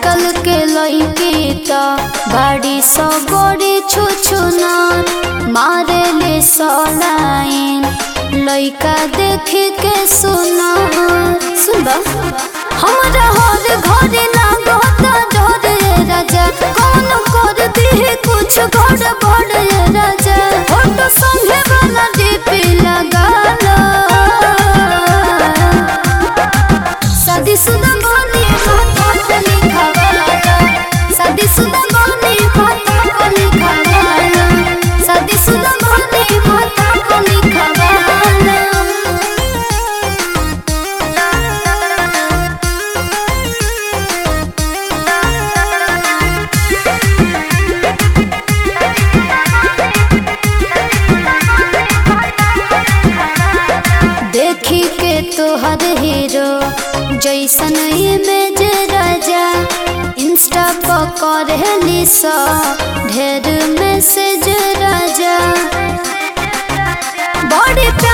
आजकल के लड़की त बड़ी सौ बड़ी छुछुना मारे ले सलाइन लड़का देख के सुना सुनबा हमरा हर घर लागता डर ये राजा कौन कर दी कुछ घर बड़ ये राजा फोटो संगे वाला डीपी लगा लो शादीशुदा बनी खाता पे लिखावाला शादीशुदा बनी खाता पे लिखावाला शादीशुदा बनी खाता पे लिखावाला देखी के तोहर हीरो जैसन इमेज राजा इंस्टा पर करेली सा ढेर मैसेज राजा बड़ी प्यार